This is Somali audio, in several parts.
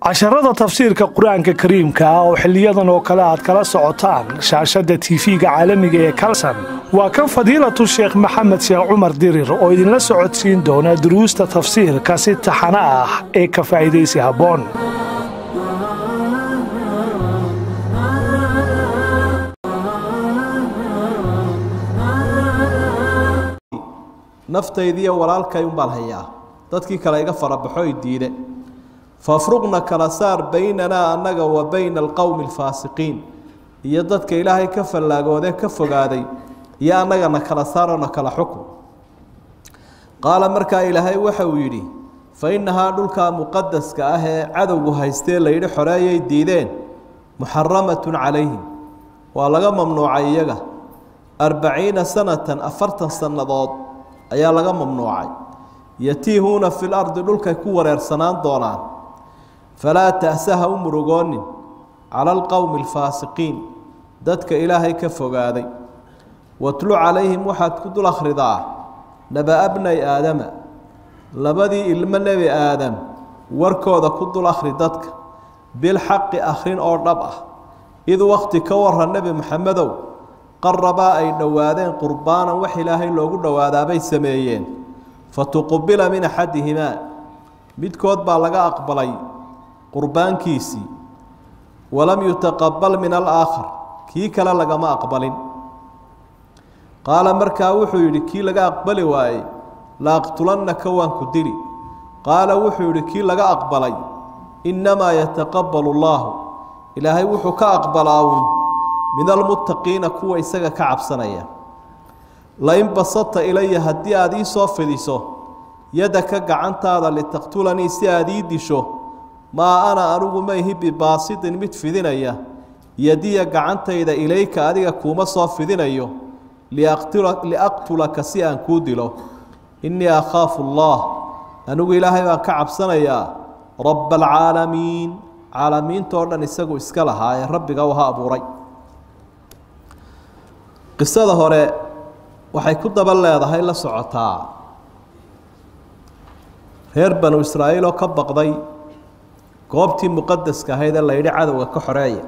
casharada tafsiirka qur-aanka kariimka ah oo xiliyadan oo kale aad kala socotaan shaashadda tiifiga caalamiga ee kalsan waa kan fadiilatu sheekh maxamed sheekh cumar dirir oo idinla socodsiin doona duruusta tafsiirka si taxano ah ee ka faa'iidaysi habboon naftaydiiyo walaalkay unbaan hayaa dadkii kale iga farabaxo i diide fafruqna kala saar baynanaa annaga wa bayna alqowmi alfaasiqiin iyo dadka ilaahay ka fallaagoodee ka fogaaday iyo annagana kala saaroo na kala xukun qaala markaa ilaahay waxa uu yidhi fa innahaa dhulkaa muqadaska ah ee cadowgu haystee layidhi xoreeyay diideen muxaramatun calayhim waa laga mamnuucay iyaga arbaciina sanatan afartan sannadood ayaa laga mamnuucay yatiihuuna fi lardi dhulkay ku wareersanaan doonaan falaa ta'sa ha u murugoonin cala alqowmi alfaasiqiin dadka ilaahay ka fogaaday watlu calayhim waxaad ku dul akhridaa naba bnay aadama labadii ilmo nebi aadam warkooda ku dul akhri dadka bilxaqi akhrin oo dhab ah id wakti ka warra nebi maxamedow qarabaa ay dhowaadeen qurbaanan wax ilaahay loogu dhowaadaabay sameeyeen fatuqubila min axadihimaa midkood baa laga aqbalay qurbaankiisii walam yutaqabal min alaakhar kii kale lagama aqbalin qaala markaa wuxuu yidhi kii laga aqbali waayey la aqtulannaka waan ku dili qaala wuxuu yidhi kii laga aqbalay innamaa yataqabbalu allaahu ilaahay wuxuu ka aqbalaa uun min almuttaqiina kuwa isaga ka cabsanaya lain basata ilaya haddii aada ii soo fidiso yadaka gacantaada litaqtulanii si aada ii disho maa ana anigu mayhi bibaasitin mid fidinaya yadiya gacantayda ilayka adiga kuuma soo fidinayo liaqtulaka si aan kuu dilo innii akhaafu allah anigu ilaahay baan ka cabsanayaa rabba alcaalamiin caalamiintoo dhan isagu iska lahaa ee rabbiga u ha abuuray qisada hore waxay ku daba leedahay la socotaa reer banu israa'iil oo ka baqday goobtii muqadaska ahayd ee la yidhi cadowga ka xoreeya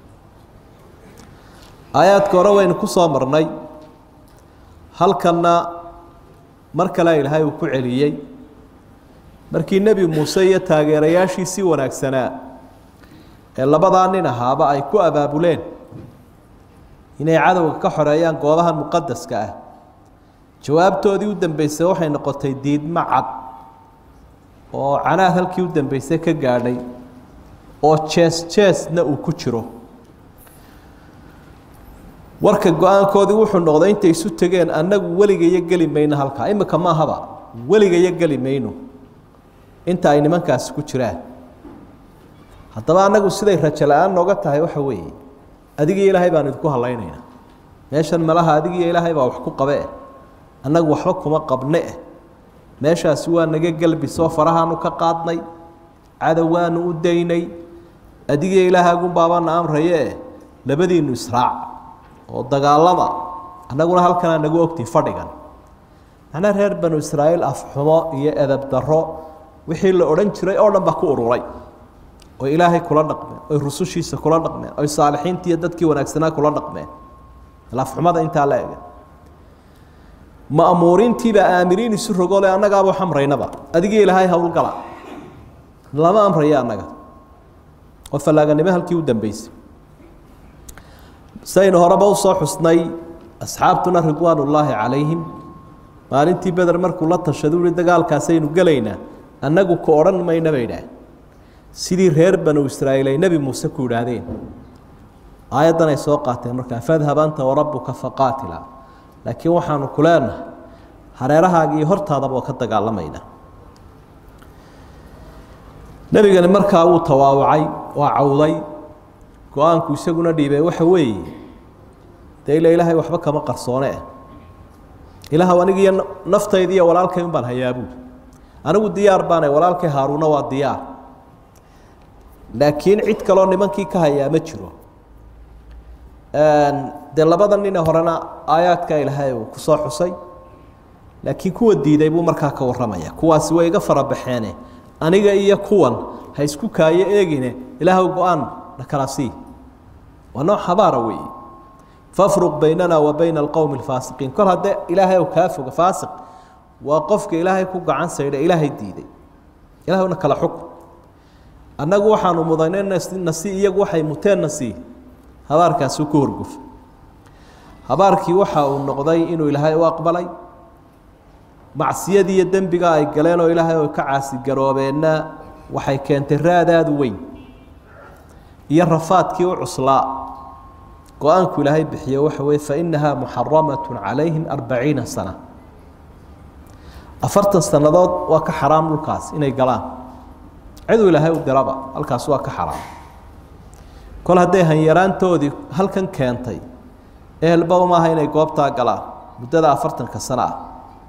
aayaadka hore waynu ku soo marnay halkanna mar kale ilaahay uu ku celiyey markii nebi muuse iyo taageerayaashiisii wanaagsanaa ee labadaa nin ahaaba ay ku abaabuleen inay cadowga ka xoreeyaan goobahan muqadaska ah jawaabtoodii u dambeysay waxay noqotay diidmo cad oo canaad halkii u dambeysay ka gaadhay oo jees jeesna uu ku jiro warka go-aankoodii wuxuu noqday intay isu tegeen annagu weligayo geli mayno halkaa imika maahaba weligayo geli mayno inta ay nimankaasi ku jiraan haddaba annagu siday rajo la-aan nooga tahay waxa weeye adigiyo ilaahay baan idinku hadlaynaynaa meeshan malaha adigiyo ilaahay baa wax ku qabe eh annagu waxba kuma qabne eh meeshaasi waa naga gelbisoo farahaanu ka qaadnay cadowaanu u daynay adigiyo ilaahaagunbaabana amraye eh labadiinu israac oo dagaalama annaguna halkanaa nagu ogtihi fadhigan macnaa reer banu israa'iil afxumo iyo edab darro wixii la odhan jiray oo dhan baa ku ururay oy ilaahay kula dhaqmeen oy rusushiisa kula dhaqmeen oy saalixiintii iyo dadkii wanaagsanaa kula dhaqmeen lafxumada intaa la ege ma'muuriintiibaa aamiriin isu rogole annagaaba wax amraynaba adigii ilaahay howlgala lama amrayo annaga oo fallaaganimo halkii u dambeysay saynu horeba usoo xusnay asxaabtuna ridwaan ullaahi calayhim maalintii beder markuu la tashadu uhi dagaalkaasaynu gelaynaa annagu ka odhan mayna bay idhaah sidii reer banu israa'iil ay nebi muuse ku yidhaahdeen aayaddan ay soo qaateen markaa fadhab anta warabbuka faqaatila laakiin waxaanu ku leenahay hareerahaaga iyo hortaadaba oo ka dagaalamayna nebigani markaa wuu tawaawacay waa cawday go-aanku isaguna dhiibay waxa weeye dee ila ilaahay waxba kama qarsoone eh ilaahw anigiiyo naftaydi iyo walaalkay un baan hayaabuud anigu diyaar baanay walaalkay haaruuna waa diyaar laakiin cid kaloo nimankii ka hayaa ma jiro dee labada nine horena aayaadka ilaahay uu kusoo xusay laakiin kuwa diiday buu markaa ka warramaya kuwaasi way iga farabaxeene aniga iyo kuwan ha isku kaayo eegine ilaahw go-aan na kala sii waa nooc habaara weeye fafruq baynana wa bayna alqowmi alfaasiqiin kol haddee ilaahay kaa foga faasiq waa qofka ilaahay ku gacan saydha ilaahay diiday ilahna kala xukm annagu waxaanu mudanay nasi iyagu waxay muteen nasi habaarkaasi ku horguf habaarkii waxa uu noqday inuu ilaahay u aqbalay macsiyadii iyo dembiga ay galeen oo ilaahay oo ka caasigaroobeenna waxay keentay raadaadu weyn iyo rafaadkii u cuslaa go-aanku ilaahay bixiye waxa weye fainaha muxaramat calayhim arbaciina sana afartan sannadood waa ka xaraam dhulkaas inay galaan ciduu ilaahay u diraba halkaas waa ka xaraam kol hadday hanyaraantoodii halkan keentay ehelba maaha inay goobtaa galaan muddada afartanka sano ah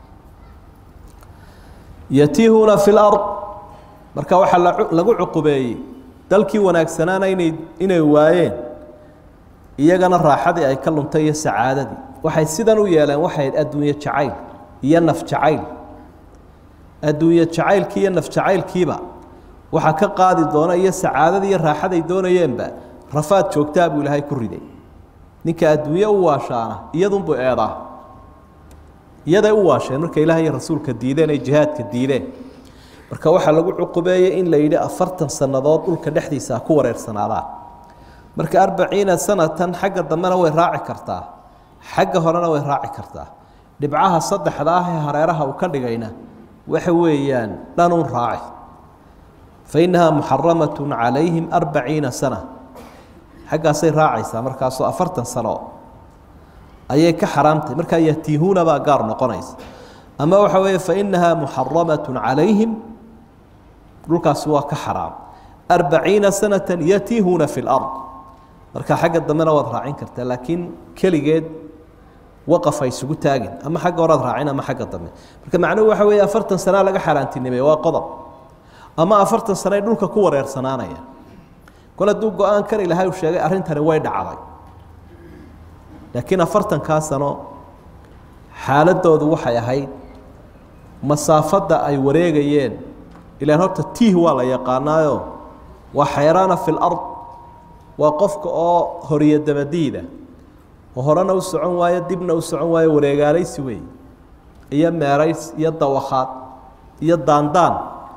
yatiihuuna fi lard marka waxaa lagu cuqubeeyey dalkii wanaagsanaana inay inay waayeen iyagana raaxadii ay ka luntay iyo sacaadadii waxay sidan u yeeleen waxay adduunye jacayl iyo naf jacayl adduunye jacaylkii iyo naf jacaylkiiba waxaa ka qaadi doona iyo sacaadadii iyo raaxaday doonayeenba rafaad joogtaa buu ilaahay ku riday ninka adduunye u waashaana iyadunbuu eedaa iyaday u waasheen marka ilaah iyo rasuulka diideen ay jihaadka diideen marka waxaa lagu cuqubeeyey in la yidhi afartan sannadood dhulka dhexdiisa ku wareersanaadaan marka arbaciina sanatan xagga dambena way raaci kartaa xagga horena way raaci kartaa dhibcaha saddexda ah ee hareeraha uu ka dhigayna waxa weeyaan dhanuun raaci fa innahaa muxaramatun calayhim arbaciina sana xaggaasay raacaysaa markaasoo afartan sano ayay ka xaraamtahay markaa yatiihuuna baa gaar noqonaysa ama waxa weeye fa innahaa muxaramatun calayhim dhulkaasi waa ka xaraam arbaciina sanatan yatiihuuna fi lard marka xagga dambena waad raacin kartaa laakiin keligeed waqaf ay isugu taagin ama xagga horaad raacin ama xagga dambe marka macnuhu waxa weeye afartan sanaa laga xaaraantinimey waa qodob ama afartan sano ay dhulka ku wareersanaanaya kol hadduu go-aankan ilaahay uu sheegay arrintani way dhacday laakiin afartankaa sano xaaladoodu waxay ahayd masaafadda ay wareegayeen ilaan horta tiih waa la yaqaanaayo waa xayraana fi lard waa qofka oo horiyo dabadiida oo horena u socon waayo dibna u socon waayo wareegaalaysi wey iyo meerays iyo dawakhaad iyo daandaan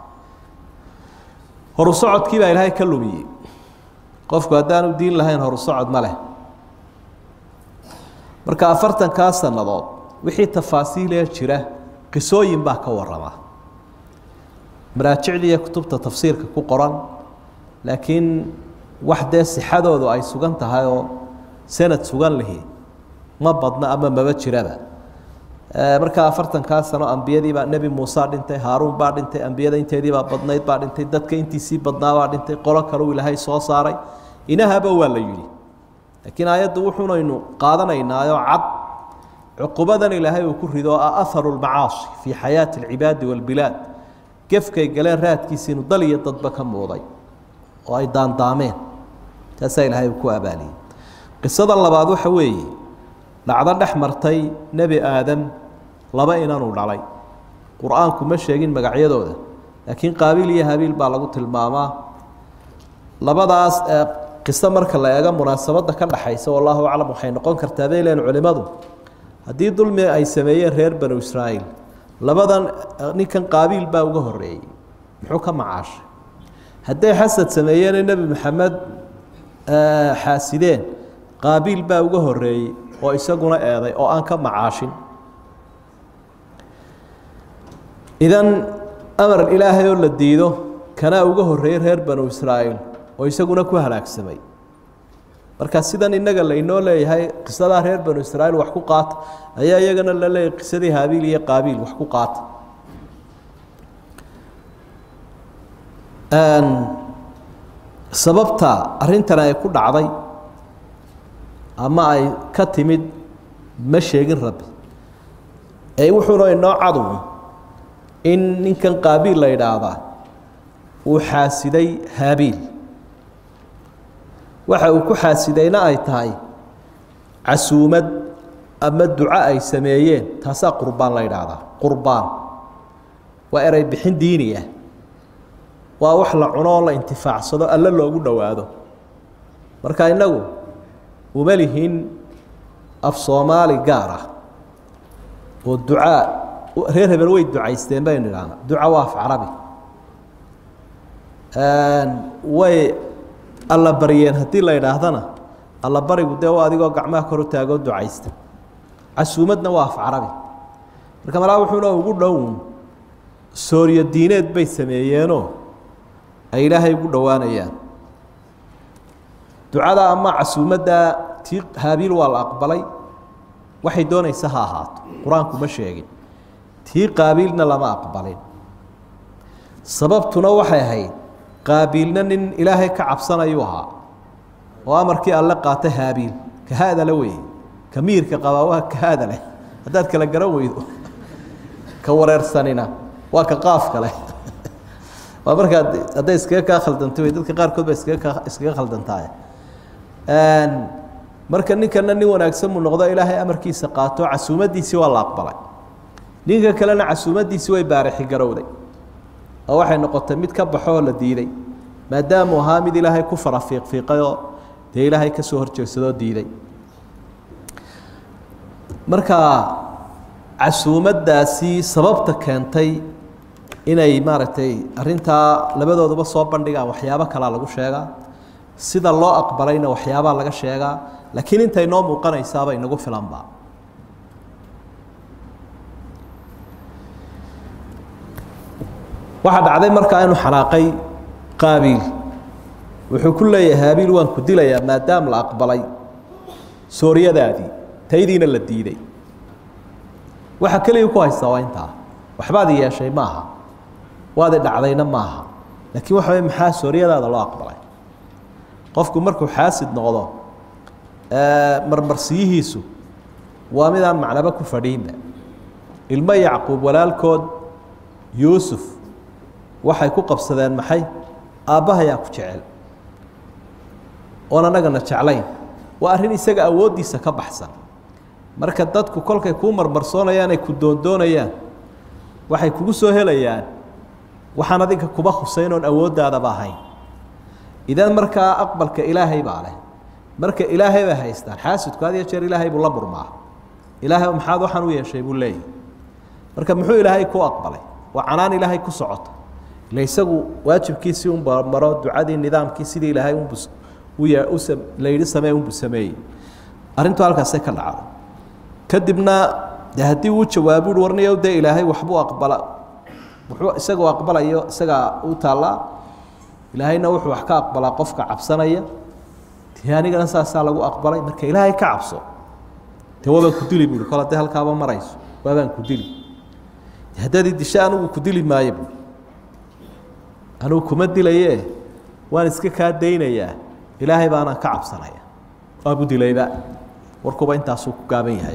horu socodkii baa ilaahay ka lumiyey qofku haddaanu diin lahayn horu socod ma leh marka afartankaa sannadood wixii tafaasiilee jira qisooyin baa ka warama maraajicdiiyo kutubta tafsiirka ku qoran laakiin wax dee sixadoodu ay sugan tahay oo sanad sugan lihi ma badna ama maba jiraba markaa afartankaa sano ambiyadiibaa nebi muuse dhintay haaruun baa dhintay ambiyada inteediibaa badnayd baa dhintay dadka intiisii badnaabaa dhintay qolo kaleu ilaahay soo saaray inahaba waa la yidhi laakiin aayaddu wuxuunaynu qaadanaynaayo cad cuqubadan ilaahay uu ku rido ah aharu lmacaasi fii xayaati alcibaadi walbilaad gefkay galeen raadkiisa inuu dal iyo dadba ka muuday oo ay daandaameen taasaa ilaahay uu ku abaaliyey qisada labaad waxa weeye dhacdo dhex martay nebi aadam laba inanuu dhalay qur-aanku ma sheegin magacyadooda laakiin qaabiil iyo habiil baa lagu tilmaamaa labadaas qiso marka la eego munaasabadda ka dhaxaysa wallahu aclam waxay noqon kartaa bay leen culimmadu haddii dulmi ay sameeyeen reer banu israa'iil labadan ninkan qaabiil baa uga horeeyey muxuu ka macaashay hadday xasad sameeyeene nebi maxamed xaasideen qaabiil baa uga horeeyey oo isaguna eeday oo aan ka macaashin idan amar ilaahay oo la diido kanaa uga horeeyey reer banu israa'iil oo isaguna ku halaagsamay marka sidan innaga laynoo leeyahay qisadaa reer banu israa'iil wax ku qaata ayaa iyagana la leeyahay qisadii haabiil iyo qaabiil wax ku qaata sababta arrintan ay ku dhacday ama ay ka timid ma sheegin rabbi ee wuxuuna inoo cadu in ninkan qaabiil la yidhaahdaa uu xaasiday haabiil waxa uu ku xaasidayna ay tahay casuumad ama duco ay sameeyeen taasaa qurbaan la yidhaahdaa qurbaan waa erey bixin diini ah waa wax la cuno oo la intifaacsado alle loogu dhowaado marka innagu uma lihin af soomaali gaar ah oo ducaa reer hebel way ducaysteen baynu idhaahna duca waa af carabi way alla baryeen haddii la idhaahdana alla barigu dee waa adigoo gacmaha kor u taagoo ducaysta casuumadna waa af carabi marka malaa wuxuuna ugu dhown sooryo diineed bay sameeyeenoo ay ilaahay ugu dhowaanayaan ducada ama casuumadda tii haabiil waa la aqbalay waxay doonaysa ha ahaato qur-aanku ma sheegin tii qaabiilna lama aqbalin sababtuna waxay ahayd qaabiilna nin ilaahay ka cabsanayuu ahaa oo amarkii alle qaata haabiil ka haadale wey ka miirka qabaa waa ka haada leh haddaad kala garan weydo ka wareersanina waa ka qaafka leh waa markaa hadday iskaga kaa khaldantay wey dadka qaarkood ba iskaga kaa iskaga khaldantaay marka ninkana nin wanaagsan muu noqdo ilaahay amarkiisa qaato casuumadiisii waa la aqbalay ninka kalena casuumadiisii way baarixi garowday oo waxay noqotay mid ka baxoo la diiday maadaamuu ahaa mid ilaahay ku fara fiiqfiiqayoo dee ilaahay ka soo horjeegsadoo diiday marka casuumaddaasi sababta keentay inay maaragtay arrintaa labadooduba soo bandhigaan waxyaabo kalaa lagu sheegaa sida loo aqbalayna waxyaabaa laga sheegaa laakiin intay noo muuqanaysaaba inagu filanba waxaa dhacday markaa inuu xanaaqay qaabiil wuxuu ku leeyahay haabiil waan ku dilayaa maadaam la aqbalay sooryadaadii taydiina la diiday waxa keliya ku haystaa waa intaa waxbaad yeeshay maaha waadi dhacdayna maaha laakiin waxa wey maxaa sooryadaada loo aqbalay qofku markuu xaasid noqdo marmarsiyihiisu waa midaan macnaba ku fadhiinba ilmo yacquub walaalkood yuusuf waxay ku qabsadeen maxay aabbahayaa ku jecel oon annagana jeclayn waa arrin isaga awooddiisa ka baxsan marka dadku kolkay kuu marmarsoonayaan ay ku doondoonayaan waxay kugu soo helayaan waxaan adinka kuba husayn oon awooddaadaba ahayn idan markaa aqbalka ilaahay baa leh marka ilaahay bay haystaan xaasidku had iyo jeer ilaahay buu la murmaa ilaahay maxaad waxaan u yeeshay buu leeyahy marka muxuu ilaahay ku aqbalay waa canaan ilaahay ku socota ila isagu waajibkiisii un maro ducadii nidaamkii sidii ilaahay unbu la yidhi samee unbu sameeyey arrintu halkaasay ka dhacday kadibna de haddii uu jawaabu uhi warniyow dee ilaahay waxbuu aqbala wuxuu isagoo aqbalayo isagaa u taallaa ilaahayna wuxuu wax ka aqbalaa qofka cabsanaya dee anigana saasaa lagu aqbalay marka ilaahay ka cabso dee waabaan ku dili buui kol haddii halkaaba marayso waabaan ku dili haddaad idisho anigu ku dili maayo buui anugu kuma dilaye waan iska kaa daynayaa ilaahay baanaan ka cabsanaya waabu dilayba warkuba intaasuu ku gaaban yahay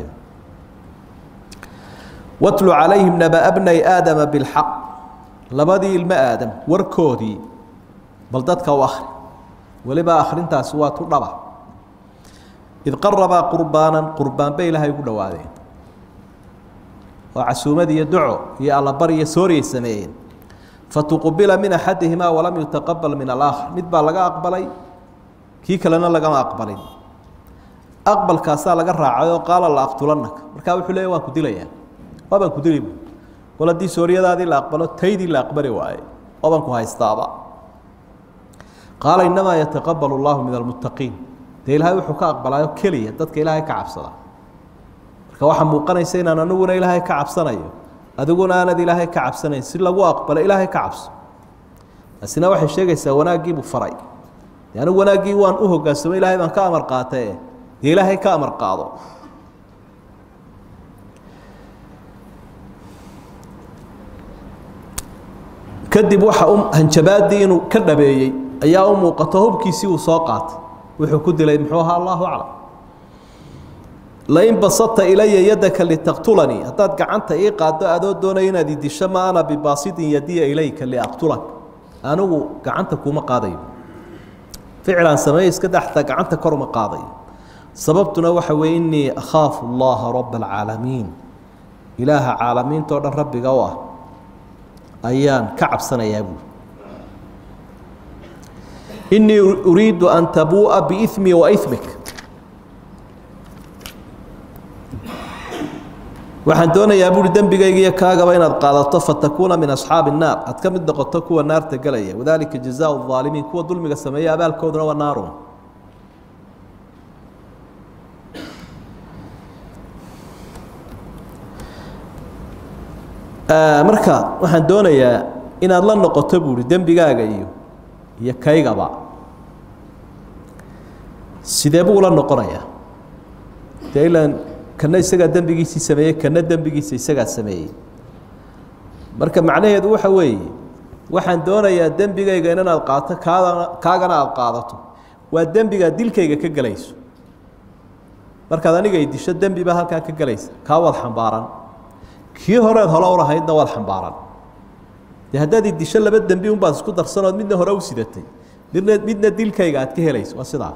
watlu calayhim nabaa bnay aadama bilxaq labadii ilmo aadam warkoodii bal dadka u akhri weliba akhrintaasi waa tu dhaba id qarabaa qurbaanan qurbaan bay ilaahay ugu dhowaadeen oo casuumad iyo duco iyo allabar iyo sooriyay sameeyeen fatuqbila min axadihimaa walam yutaqabal min alaakhar mid baa laga aqbalay kii kalena lagama aqbalin aqbalkaasaa laga raacay oo qaala la aqtulanaka markaa wuxuu leeya waan ku dilayaa waa baan ku dili bu kol haddii sooryadaadii la aqbalo taydii la aqbali waaye waa baan ku haystaaba qaala inamaa yataqabal اllahu min almuttaqiin dee ilaahay wuxuu ka aqbalaayo keliya dadka ilaahay ka cabsada marka waxaa muuqanaysa inaan aniguna ilaahay ka cabsanayo adiguna aanad ilaahay ka cabsanayn si lagu aqbalo ilaahay ka cabso taasina waxay sheegaysaa wanaaggiibuu faray de anigu wanaaggii waan u hogaansamo ilaahay baan ka amar qaatae dee ilaahay ka amar qaado kadib waxa u hanjabaadii inuu ka dhabeeyey ayaa u muuqato hubkiisii uu soo qaatay wuxuu ku dilay muxuu ahaa allahu aclam lain basata ilaya yadaka litaqtulanii haddaad gacanta ii qaado adoo doonaya inaad idisho ma ana bibaasidin yadiya ilayka liaqtulak anigu gacanta kuma qaadayo ficlaan sameeye iska daxtaa gacanta kor uma qaadayo sababtuna waxa weeye innii akhaafu allaha raba alcaalamiin ilaaha caalamiintao dhan rabbiga u ah ayaan ka cabsanayaa buuri inii uriidu an tabuu'a biimii wa imik waxaan doonayaa buuri dembigayga iyo kaagaba inaad qaadato fatakuuna min asxaabi الnaar aad ka mid noqoto kuwa naarta gelaya wadalika jazaء الظaalimiin kuwa dulmiga sameeya abaalkooduna waa naarun marka waxaan doonayaa inaad la noqoto buuri dembigaaga iyo iyo kaygaba sidee buu la noqonayaa dee ilaan kana isagaa dembigiisii sameeyey kana dembigiisa isagaa sameeyey marka macnaheedu waxa weeye waxaan doonayaa dembigayga inaad qaato kaadana kaagana aada qaadato waa dembigaa dilkayga ka gelayso markaad aniga i disho dembi baa halkaa ka gelaysa kaa waad xambaaran kii horeed hore u lahaydna waad xambaaran dee haddaad i disho laba dembi unbaad isku darsanood midna hore u sidatay midna midna dilkayga aad ka helayso waa sidaa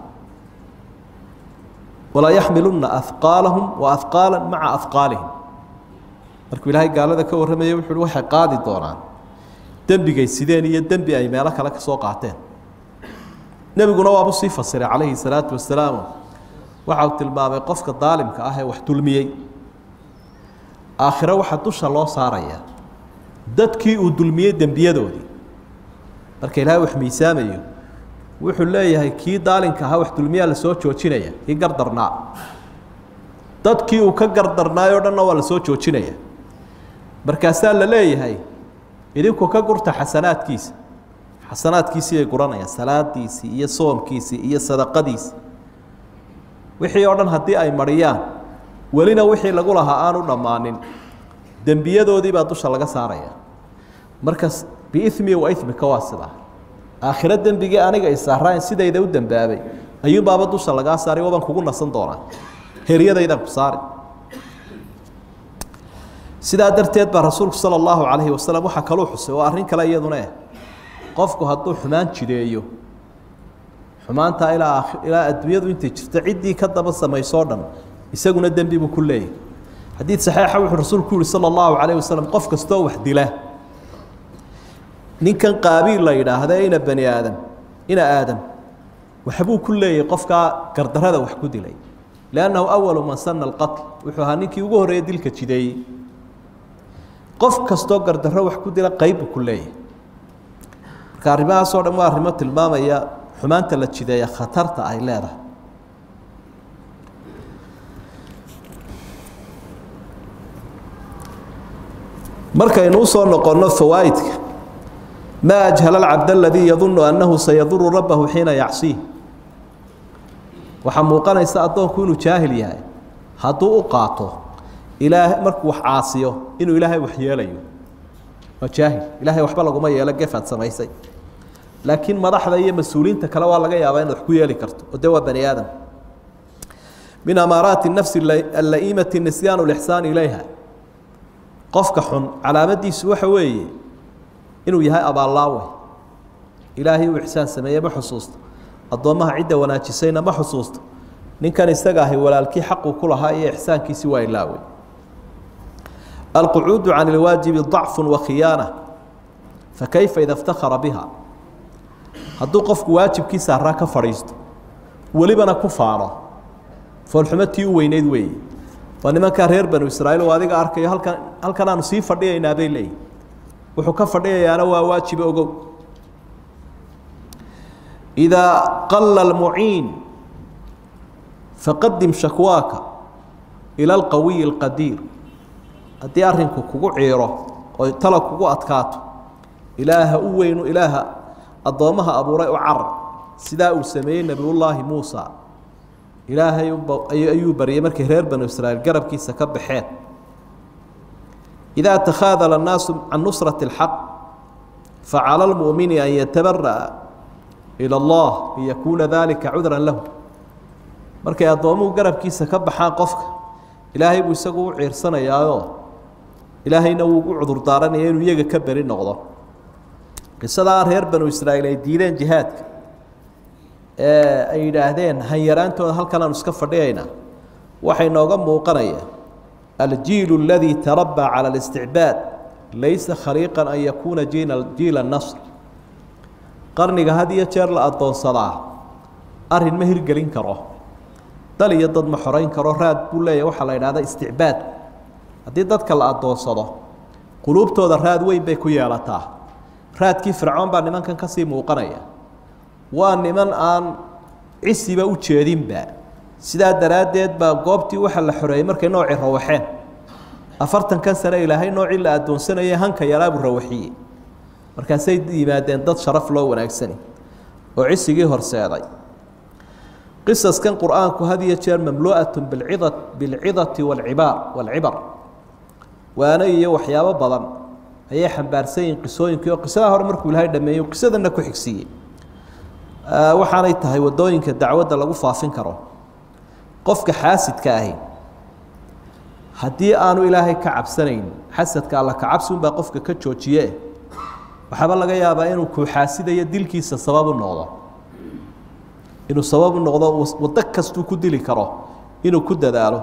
walaa yaxmiluna ahqaalahum wa ahqaala maca ahqaalihim markuu ilaahay gaalada ka warramaya wuxu uhi waxay qaadi doonaan dembigay sideen iyo dembi ay meelo kale ka soo qaateen nebiguna waabu sii fasiray calayhi salaatu wasalaam waxa uu tilmaamay qofka daalimka ah ee wax dulmiyey aakhiro waxaa dusha loo saarayaa dadkii uu dulmiyey dembiyadoodii marka ilaahay wax miisaamayo wuxuu leeyahay kii daalinka ahaa wax dulmiyaa la soo joojinaya kii gardarnaa dadkii uu ka gardarnaayoo dhanna waa la soo joojinaya markaasaa la leeyahay idinku ka gurta xasanaadkiisa xasanaadkiisii ay guranayaan salaadiisii iyo soomkiisii iyo sadaqadiisii wixii oo dhan haddii ay mariyaan welina wixii lagu lahaa aanu dhammaanin dembiyadoodii baa dusha laga saaraya markas biimi wa imika waa sidaa aakhiro dembigii aniga isaaraayn sidayda u dembaabay ayuunbaaba dusha lagaa saaray waabaan kugu nasan doonaa heryadaydaan ku saari sidaa darteed baa rasuulku sala allahu calayhi wasalam waxaa kaluu xusay oo arrin kale iyaduna eh qofku hadduu xumaan jideeyo xumaantaa ilaa ilaa adduunyadu intay jirto ciddii ka daba samaysoo dhan isaguna dembi buu ku leeyahy xadiid saxiixa wuxuu rasuulku yihi sala allahu calayh wasalam qof kastoo wax dila ninkan qaabiil la yidhaahda ina bani aadam ina aadam waxbuu ku leeyahay qofkaa gardarada wax ku dilay liannahu awalu man sana alqatl wuxuu ahaa ninkii ugu horreeya dilka jideeyey qof kastoo gardarro wax ku dila qayb buu ku leeyahay marka arrimahaasoo dhan waa arrimo tilmaamaya xumaanta la jideeya khatarta ay leedahay markaynu usoo noqonno fawaa'idka ma ajhala alcabd aladii yadunu annahu sayaduru rabbahu xiina yacsiih waxaa muuqanaysa addoonku inuu jaahil yahay hadduu u qaato ilaa markuu wax caasiyo inuu ilaahay wax yeelayo waa jaahil ilaahay waxba laguma yeelo gefaad samaysay laakiin madaxda iyo mas-uuliyiinta kale waa laga yaabaa inaad wax ku yeeli karto oo de waa bani aadam min amaaraati nafsi alla'iimati nisyaanu lixsaan ilayha qofka xun calaamadiisu waxa weeye inuu yahay abaallaawe ilaahay uu ixsaan sameeye ma xusuusto addoommaha cidda wanaajisayna ma xusuusto ninkan isaga ahi walaalkii xaquu ku lahaa iyo ixsaankiisii waa ilaawey alqucuudu can ilwaajibi dacfu wakhiyaana fakayfa ida iftakara biha hadduu qofku waajibkiisa haraa ka fadhiisto welibana ku faano foolxumo tii u weyneyd weeye waa nimankaa reer banu israiil oo adiga arkayo halkan halkan aanu sii fadhiyaynaa bay leeyihi wuxuu ka fadhiyayaana waa waajibe ogow idaa qala almuciin faqadim shakwaaka ila alqawiyi alqadiir haddii arrinku kugu ciiro oo tala kugu adkaato ilaaha u weynu ilaaha addoommaha abuuray u carar sidaa uu sameeyey nebiyullaahi muusa ilaahay ayuu baryay markay reer banu israiil garabkiisa ka baxeen إذا تخاذل الناس عن نصرة الحق فعلى المؤمن أن يتبرأ إلى الله ليكون ذلك عذرا له markay addoomuhu garabkiisa ka baxaan qofka ilaahay buu isagu u ciirsanayaayoo ilaahayna wuu ugu cudur daaranaya inuu iyaga ka beri noqdo qisadaa reer banu israa'iil ay diideen jihaadka ee ay yidhaahdeen hanyaraantooda halkan aanu iska fadhiyaynaa waxay nooga muuqanaya الجيل الذي تربى على الاستعباد ليس خليقا أن يكون جيل, جيل النصر qarniga had iyo jeer la addoonsadaa arrin ma hirgelin karo dal iyo dad ma xorayn karo raad buu leeyahy waxaa la yidhahda isticbaadku haddii dadka la addoonsado quluubtooda raad weyn bay ku yeelataa raadkii fircoon baa nimankan ka sii muuqanaya waa niman aan cisiba u jeedinba sidaa daraaddeed baa goobtii waxa la xoreeyey markay noocii rawaxeen afartankan sane ilaahay noocii la addoonsanayay hanka yaraabuu rawaxiyey markaasay yimaadeen dad sharaf loo wanaagsani oo cisigii horseeday qisaskan qur-aanku had iyo jeer mamlu'atun bilcida bilcidati walcibaar walcibar waano iyo waxyaabo badan ayay xambaarsan yihiin qisooyinkii oo qisadaa hore markuu ilaahay dhameeyey qisadana ku xigsiiyey waxaanay tahay wadooyinka dacwadda lagu faafin karo qofka xaasidka ahi haddii aanu ilaahay ka cabsanayn xasadka alla ka cabsi unbaa qofka ka joojiye waxaaba laga yaabaa inuu kuu xaasidayo dilkiisa sabab u noqdo inuu sabab u noqdo waddo kastuu ku dili karo inuu ku dadaalo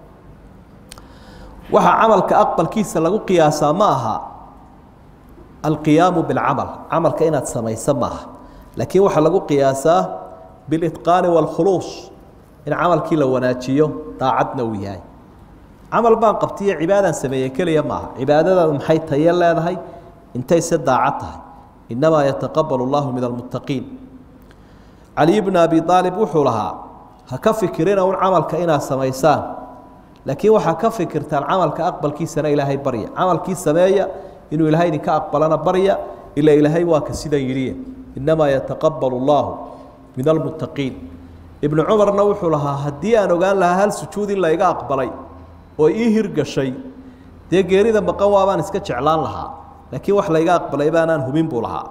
waxaa camalka aqbalkiisa lagu qiyaasaa ma aha alqiyaamu bilcamal camalka inaad samayso maaha laakiin waxaa lagu qiyaasaa bilitqaani waalkhuluus in camalkii la wanaajiyo daacadna uu yahay camal baan qabtiyo cibaadaan sameeye keliya maaha cibaadadaadu maxay taye leedahay intay se daacad tahay innamaa yataqabalu allahu min almuttaqiin caliy bna abi aalib wuxuu lahaa ha ka fikirina un camalka inaad samaysaan laakiin waxaa ka fikirtaan camalka aqbalkiisana ilaahay barya camalkii sameeya inuu ilaahay idinka aqbalana barya ila ilaahay waa ka sidan yidhiye innamaa yataqabalu allaahu min almuttaqiin ibnu cumarna wuxuu lahaa haddii aan ogaan lahaa hal sujuud in layga aqbalay oo ii hirgashay dee geerida maqan waabaan iska jeclaan lahaa laakiin wax layga aqbalay baanaan hubin buu lahaa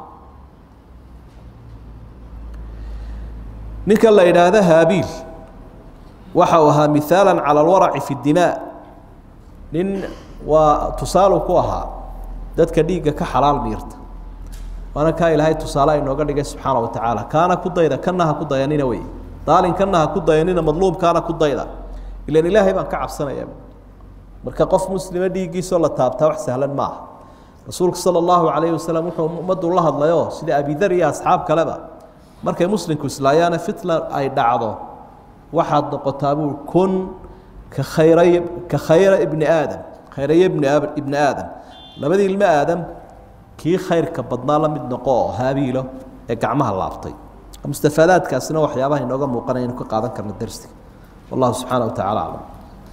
ninka la idhaahdo haabiil waxa uu ahaa miaala calى اlwaraci fi اdimaa nin waa tusaalu ku ahaa dadka dhiigga ka xalaal miirta waana kaa ilaahay tusaale inooga dhigay subxaana wa tacaala kaana ku dayda kana ha ku dayanina wey daalin kana ha ku dayanina madluumkaana ku dayda ilan ilaahay baan ka cabsanaya marka qof muslima dhiiggiisoo la taabtaa wax sahlan maaha rasuulku salى اllahu alayhi wasalam wuxuu ummaddu la hadlayo sida abidar iyo asxaab kaleba markay muslimku islaayaana fitna ay dhacdo waxaad noqotaa buu kun ka khayray ka khayra ibni aadam khayraye ibni ibni aadam labadii ilmo aadam kii khayrka badnaa la mid noqo oo haabiilo ee gacmaha laabtay mustafaadaadkaasina waxyaabaha inooga muuqanaya inu ka qaadan karna darsiga wallahu subxaana wa tacala aclam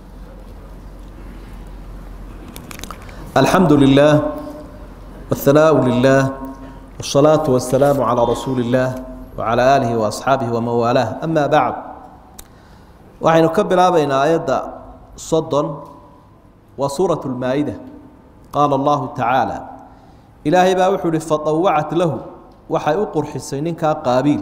alxamdu lilah wاthanaau lilah wالsalaaةu wasalaamu calىa rasuuli اllah wعalى aalihi وaasxaabihi waman waalaah ama bacd waxaynu ka bilaabaynaa aayadda soddon waa suuraة اlmaa-ida qaala allahu tacaala ilaahay baa wuxuu ihi faطawacat lahu waxay u qurxisay ninkaa qaabiil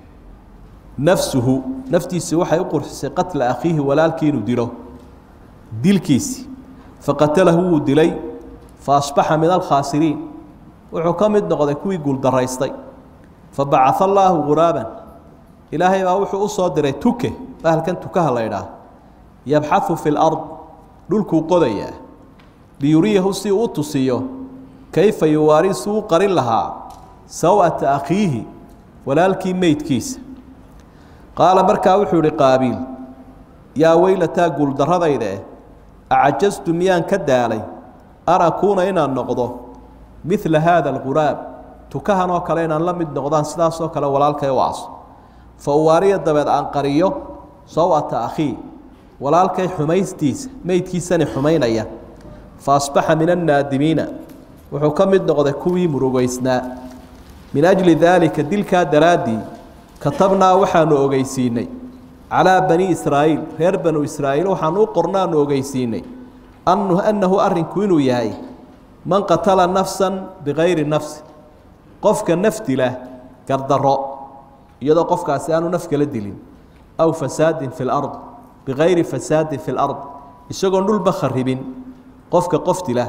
nafsuhu naftiisii waxay u qurxisay qatla akhiihi walaalkii inuu dilo dilkiisii faqatalahu wuu dilay faasbaxa min alkhaasiriin wuxuu ka mid noqday kuwii guuldaraystay fabacaa allaahu guraaban ilaahay baa wuxuu u soo diray tuke bahalkan tukaha la ydhaah yabxahu fi lard dhulkuu qodayaa liyuriyahu si uu u tusiyo kayfa yuwaari suu u qarin lahaa saw'ata akhiihi walaalkii meydkiisa qaala markaa wuxuu ihi qaabiil yaa weylataa guuldaradayda eh acajastu miyaan ka daalay an akuuna inaan noqdo midla haada alguraab tukahan oo kale inaan la mid noqdaan sidaasoo kale walaalkay u aso fa uwaariya dabeed aan qariyo saw'ata akhii walaalkay xumaystiisa meydkiisani xumaynaya fa asbaxa min annaadimiina wuxuu ka mid noqday kuwii murugaysnaa min ajli daalika dilkaa daraaddii katabnaa waxaanu ogeysiinay calaa bani israa'iil reer banu israa'iil waxaanu u qornaanu ogeysiinay annahu arrinku inuu yahay man qatala nafsan bikayri nafsi qofka naf dila gardarro iyadoo qofkaasi aanu naf kala dilin aw fasaadin fi lard bikayri fasaadin fi lard isagoon dhulba kharibin qofka qof dila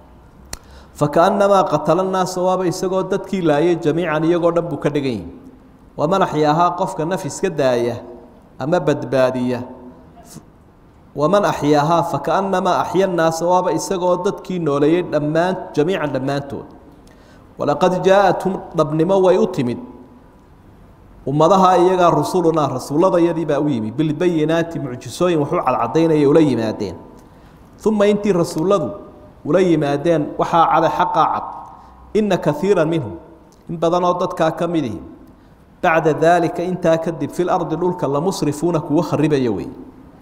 fakaannamaa qatala naasa waaba isagoo dadkii laayay jamiican iyagoo dhan buu ka dhigan yihi waman axyaahaa qofka naf iska daaya ama badbaadiya waman axyaahaa fakaannamaa axya naasa waaba isagoo dadkii nooleeyey dhammaan jamiican dhammaantood walaqad jaa-athum dhabnimo way u timid ummadaha iyagaa rusulunaa rasuulladayadii baa u yimi bilbayinaati mucjisooyin waxu cadcadaynaya ula yimaadeen uma intii rasuulladu ula yimaadeen waxaa cada xaqaa cad ina kaiira minhum in badanoo dadkaa ka midihi bacda daalika intaa kadib fi lardi dhulka lamusrifuuna kuwo kharibaya wey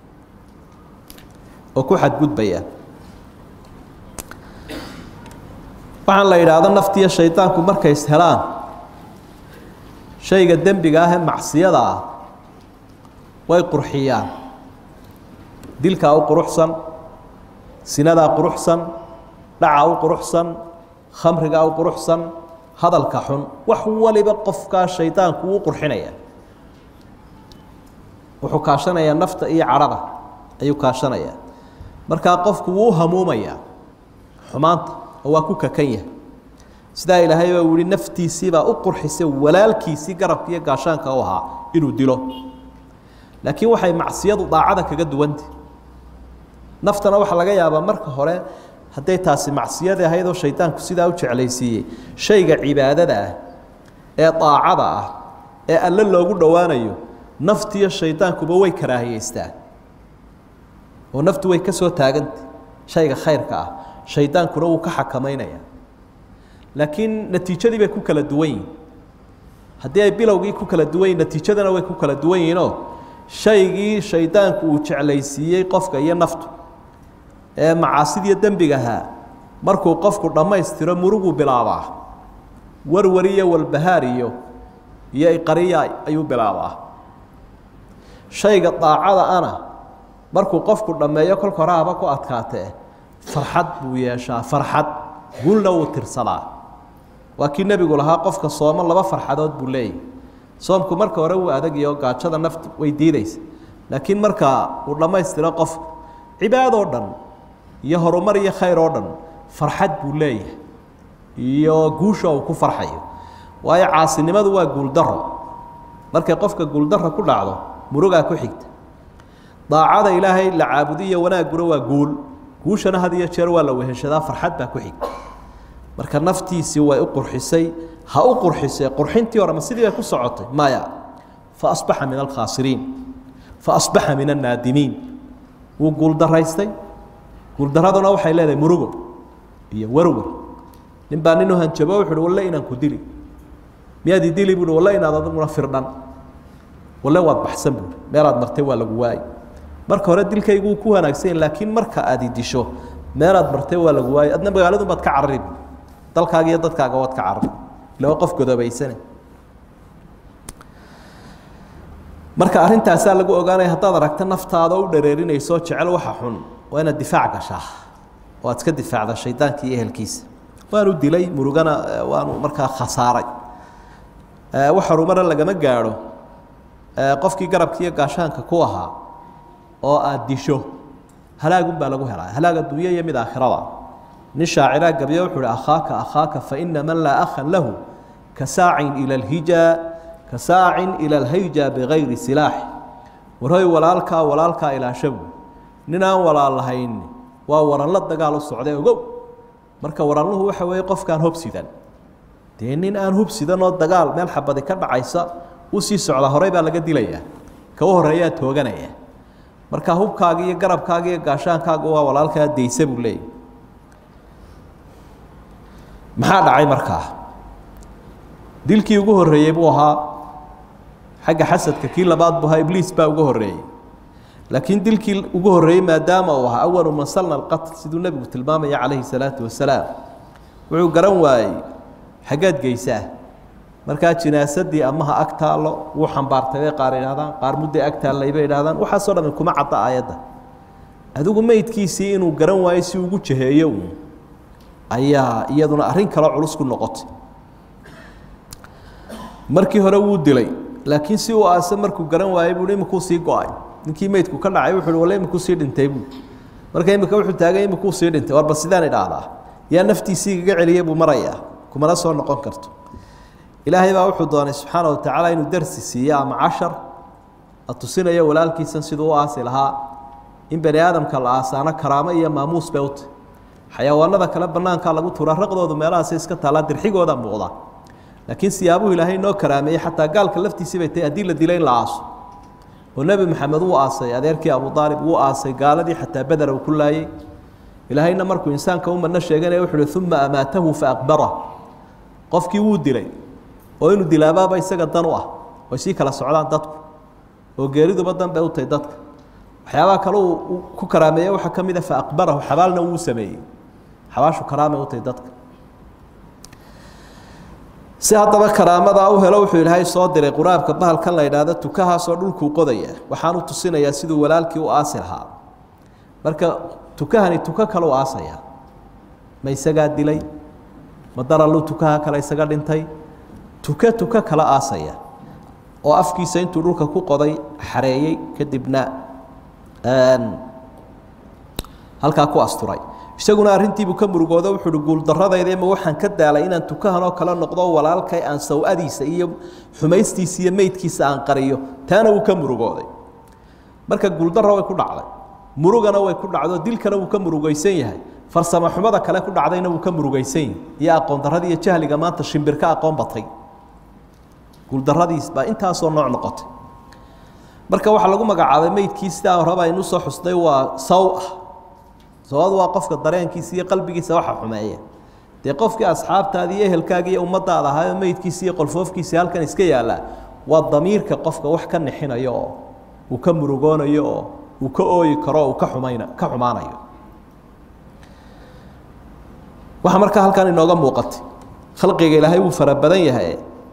oo ku xadgudbaya waxaan la yidhaahdo naftiyo shaydaanku markay is helaan shayga dembiga ah ee macsiyada ah way qurxiyaan dilkaa u quruxsan sinadaa quruxsan dhaca u quruxsan khamrigaa u quruxsan hadalka xun wax waliba qofkaa shaydaanku uu qurxinaya wuxuu kaashanayaa nafta iyo cadhada ayuu kaashanayaa markaa qofku wuu hamuumayaa xumaanta oo waa ku kakan yahay sidaa ilaahay baa uu yihi naftiisiibaa u qurxisay walaalkiisii garabka iyo gaashaanka u ahaa inuu dilo laakiin waxay macsiyadu daacada kaga duwanta naftana waxaa laga yaabaa marka hore hadday taasi macsiyadii ahayd oo shaydaanku sidaa u jeclaysiiyey shayga cibaadada ah ee daacada ah ee alle loogu dhowaanayo naftiyo shaydaankuba way karaahiyeystaan oo naftu way ka soo taagantay shayga khayrka ah shaydaankuna wuu ka xakamaynaya laakiin natiijadii bay ku kala duwan yihin haddii ay bilowgii ku kala duwan yihin natiijadana way ku kala duwan yihiinoo shaygii shaydaanku uu jeclaysiiyey qofka iyo naftu ee macaasidiyo dembigahaa markuu qofku dhammaystiro muruguu bilaabaa warwar iyo walbahaar iyo iyo iqariya ayuu bilaabaa shayga daacada ana markuu qofku dhammeeyo kolka hore haba ku adkaatee farxad buu yeeshaa farxad guulna wuu tirsadaa waa kii nebigu lahaa qofka sooma laba farxadood buu leeyahy soomku marka hore wuu adagyo gaajada naftu way diideysa laakiin marka uu dhammaystiro qofku cibaadoo dhan iyo horumar iyo khayr oo dhan farxad buu leeyahay iyo guusha uu ku farxayo waayo caasinimadu waa guuldaro markay qofka guuldaro ku dhacdo murugaa ku xigta daacada ilaahay la caabudiyo wanaagguna waa guul guushana had iyo jeer waa la weheshadaa farxad baa ku xigta marka naftiisii way u qurxisay ha u qurxisee qurxintii hore ma sidii bay ku socotay maya fa asbaxa min alkhaasiriin fa asbaxa min annaadimiin wuu guuldaraystay guuldaraduna waxay leedahay murugo iyo warwar nin baa nin u hanjabo wuxu uhi walle inaan ku dili miyaad i dili buuhi walle inaad adaguna firdhan walle waad baxsan buuhi meelaad martay waa lagu waayi marka hore dilkaygu ku wanaagsan yahi laakiin marka aad i disho meelaad martay waa lagu waayi adna magaaladun baad ka carari dalkaaga iyo dadkaaga waad ka carari ila waa qof godoobaysane marka arrintaasaa lagu ogaanaya haddaad aragto naftaada u dhareerinayso jecel waxa xun waa inaad difaac gashaa oo aad iska difaacda shaydaanka iyo ehelkiisa waanu dilay murugana waanu markaa khasaaray wax horumara lagama gaadho qofkii garabka iyo gaashaanka ku ahaa oo aad disho halaagun baa lagu helaa halaag adduunya iyo mid aakhirada nin shaaciraa gabyo wuxuu uhi akhaaka akhaaka faina man laa akhan lahu ka saacin ila alhija ka saacin ila alhayja bigayri silaax warhoy walaalkaa walaalkaa ilaashabu nin aan walaal lahayn waa waranla dagaal u socday ogow marka waranluhu waxa weeye qofkaan hobsidan dee nin aan hubsidan oo dagaal meel xabadi ka dhacaysa u sii socda horey baa laga dilayaa kawa horeeyaa tooganaya marka hubkaaga iyo garabkaaga iyo gaashaankaaga waa walaalkaa daysa buu leeyahy maxaa dhacay markaa dilkii ugu horreeyey buu ahaa xagga xasadka kii labaad buu ahaa ibliis baa ugu horreeyey laakiin dilkii ugu horreeyey maadaama uu ahaa awalu man salna alqatl siduu nebigu tilmaamaya calayhi salaatu wasalaam wuxuu garan waayey xaggaad geysaa markaa jinaasadii amaha ag taallo wuu xambaartay bay qaar idhahdaan qaar mudday ag taallay bay idhahdaan waxaasoo dhami kuma cadda aayadda adigu meydkiisii inuu garan waayo si ugu jaheeyo uun ayaa iyaduna arrin kaloo culus ku noqotay markii hore wuu dilay laakiin si uu aase markuu garan waayey buu imikuu sii go-ay ninkii meydku ka dhacay wuxu walle imikuu sii dhintay buu marka imika wuxuu taagay imikuu sii dhintay warba sidaan idhaahdaa yaa naftiisii igaga celiyey buu marayaa kumana soo noqon karto ilaahay baa wuxuu doonay subxaana wa tacaala inuu darsi siiyo ama cashar la tusinayo walaalkiisan siduu u aasi lahaa in bani aadamka la aasaano karaamo iyo maamuus bay utah xayawaanada kale banaankaa lagu turaa raqdoodu meelahaas iska taallaa dirxigooda muuqda laakiin siyaabuhu ilaahay noo karaameeyey xataa gaalka laftiisii bay tahay haddii la dilo in la aaso oo nebi maxamed wuu aasay adeerkii abu aalib wuu aasay gaaladii xataa beder uu ku laayey ilaahayna markuu insaanka u madno sheeganaya wuxu uhi uma amaatahu faaqbara qofkii wuu dilay oo inuu dilaabaaba isaga dan u ah oy sii kala socdaan dadku oo geeriduba dan bay u tahay dadka waxyaabaha kale uu ku karaameeye waxaa ka mid a faaqbarahu xabaalna wuu sameeyey xabaashu karaamay u tahay dadka si haddaba karaamadaa u helo wuxuu ilaahay soo diray quraabka bahalkan la yidhaahdo tukahaasoo dhulkuu qodaya waxaanu tusinayaa siduu walaalkii u aasi lahaa marka tukahani tuko kale u aasaya ma isagaa dilay ma daralluu tukaha kale isaga dhintay tuke tuko kala aasaya oo afkiisa intuu dhulka ku qoday xareeyey kadibna halkaa ku asturay isaguna arrintiibuu ka murugoodo wuxuu uhi guuldarradayda ma waxaan ka daalay inaan tukahanoo kale noqdo walaalkay aan saw-adiisa iyo xumaystiisa iyo meydkiisa aan qariyo taana wuu ka murugooday marka guuldarra way ku dhacday murugana way ku dhacdo dilkana wuu ka murugaysan yahay farsamo xumada kale ku dhacdayna wuu ka murugaysan yahay iyo aqoon darradii iyo jahliga maanta shimbirka aqoon batay guuldarradiis baa intaasoo nooc noqotay marka waxaa lagu magacaabay meydkii sidaa horeba aynu soo xusnay waa saw ah sawad waa qofka dareenkiisa iyo qalbigiisa waxa xumeeya dee qofkii asxaabtaadii iyo ehelkaagii iyo ummadaada ahaa oo meydkiisi iyo qolfoofkiisi halkan iska yaallaa waa damiirka qofka wax ka nixinayo oo uu ka murugoonayo oo uu ka ooyi karo oo uu ka xumayna ka xumaanayo waxaa markaa halkan inooga muuqatay khalqiga ilaahay wuu fara badan yahay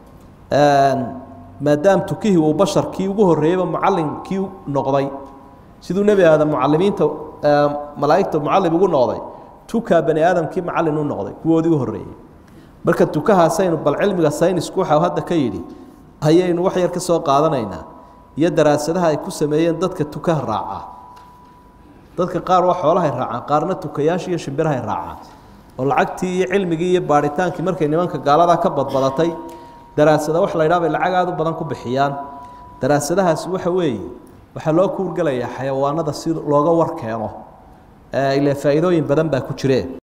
maadaam tukihii uu basharkii ugu horreeyeyba mucallinkii noqday siduu nebi aadam mucalimiinta malaa'igta mucallim ugu noqday tukaa bani aadamkii macallin u noqday kuwoodii u horreeyey marka tukahaasaynu bal cilmiga saynisku waxau hadda ka yidhi ayaynu wax yar ka soo qaadanaynaa iyo daraasadaha ay ku sameeyeen dadka tukaha raacaa dadka qaar waa xoolahay raacaan qaarna tukayaasha iyo shimbirahay raacaan oo lacagtii iyo cilmigii iyo baadhitaankii markay nimanka gaaladaa ka badbadatay daraasada wax la ydhaha bay lacag aada u badan ku bixiyaan daraasadahaasi waxa weeye waxaa loo kuurgelayaa xayawaanada si looga war keeno ile faa'iidooyin badan baa ku jireen